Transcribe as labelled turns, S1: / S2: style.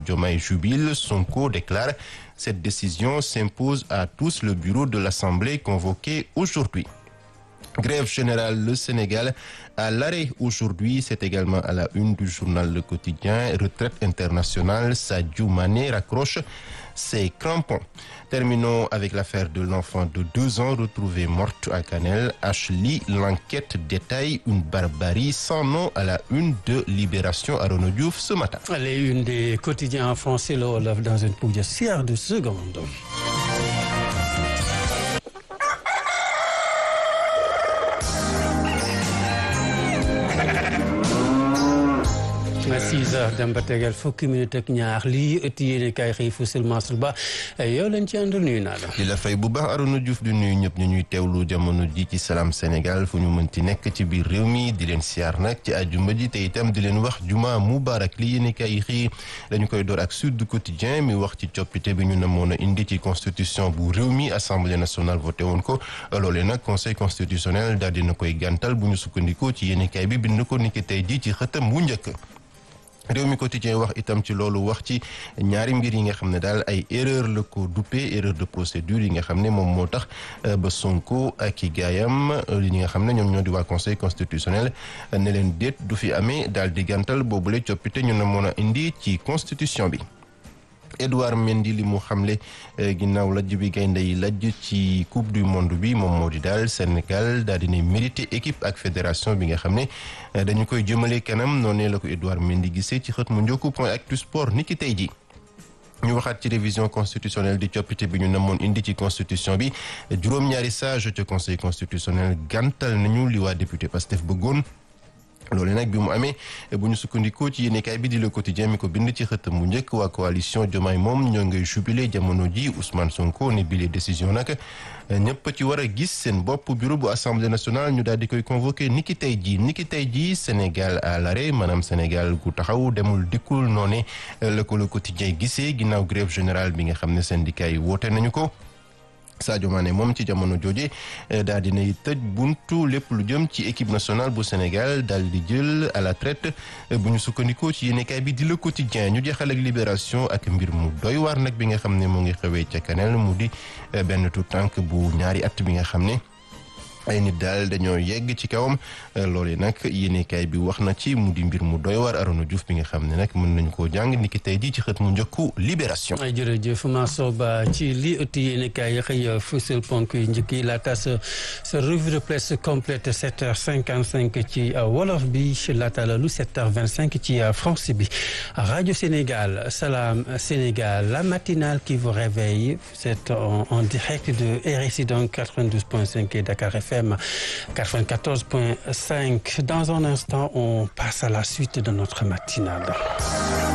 S1: Diomaye jubile, Sonko déclare cette décision s'impose à tous le bureau de l'Assemblée convoqué aujourd'hui. Grève générale, le Sénégal à l'arrêt aujourd'hui. C'est également à la une du journal Le Quotidien. Retraite internationale, Sadio Mané raccroche ses crampons. Terminons avec l'affaire de l'enfant de deux ans retrouvée morte à Canel. Ashley, l'enquête détaille une barbarie sans nom à la une de Libération à Renaud Diouf ce matin.
S2: Les une des quotidiens en français, le Wolof dans une poussière de secondes. six heures dem ba tegal fukki minute ak ñaar lii ëtt yéene kaay xëy Foussel Mansour Ba yow leen ci ànd nuyu naa la
S1: di la fay bu baax Arona Diouf di nuyu ñëpp ñu ñuy teewlu jamono ji ci Salam Sénégal fu ñu mënti nekk ci biir réew mi di leen siyaar nag ci àjjuma ji te itam di leen wax juma mubarak li yéene kaay xëy dañu koy door ak Sud Quotidien mi wax ci coppite bi ñu namoon a indi ci constitution bu réew mi assemblée nationale voté woon ko loolee nag conseil constitutionnel daal dina koy gàntal bu ñu sukkandikoo ci yéene kaay bi bind ko niki tey ji ci xëtam wu njëkk réew mi quotidien wax itam ci loolu wax ci ñaari mbir yi nga xam ne daal ay erreur la ko duppee erreur de procédure yi nga xam ne moom moo tax ba Sonko ak i gaayam li nga xam ne ñoom ñoo di waa conseil constitutionnel ne leen déet du fi amee daal di gàntal boobule coppite ñu ne mën a indi ci constitution bi Edouard Mendy li mu xamle ginnaaw lajj bi gaynde yi lajj ci coupe du monde bi moom moo di daal Sénégal daal dina mérité équipe ak fédération bi nga xam ne dañu koy jëmale kanam noonee la ko Edouard Mendy gisee ci xët mu njëkku point actu sport ni ki tey ji ñu waxaat ci révision constitutionnelle di coppite bi ñu namoon indi ci constitution bi juróom-ñaari sage ca conseil constitutionnel gàntal nañu li waa député Pastef bëggoon loolu nag bi mu amee bu ñu sukkandikoo ci yéenekaay bi di Le Quotidien mi ko bind ci xëtam bu njëkk waa coalition Diomaye moom ñoo ngay jubilé jamono ji Ousmane Sonko ne bile décision nag ñëpp ci war a gis seen bopp bureau bu assemblée nationale ñu daal di koy convoqué niki tey jii niki tey jii Sénégal à l'arrêt maanaam Sénégal gu taxaw demul dikkul noone la ko Le Quotidien gisee ginnaaw grève générale bi nga xam ne syndicat yi woote nañu ko. Sadio Mané moom ci jamono jooje daal dinay tëj buntu lépp lu jëm ci équipe nationale bu Sénégal daal di jël à la traite bu ñu sukkandikoo ci yéenekaay bi di Le Quotidien ñu jeexal ak Libération ak mbir mu doy waar nag bi nga xam ne mu ngi xewee ca Kanel mu di benn tout tànk bu ñaari at bi nga xam ne ay nit daal dañoo yegg ci kawam loolu nag yéenekaay bi wax na ci mu di mbir mu doy waar Arona Diouf bi nga xam ne nag mën nañu koo jàng niki tey jii ci xët mu njëkku Libération.
S2: jërëjëf Mansour Ba ci li ëtt yéenekaay yi xëy fësal ponk yi njëkk yi laata sa sa revue de presse complète 7h55 ci wolof bi laata la lu 7h25 ci français bi rajo Sénégal Salam Sénégal la matinale qui vous réveille c'est en, en direct de RSI donc 92.5 et Dakar FM. FM 94.5. Dans un instant, on passe à la suite de notre matinale.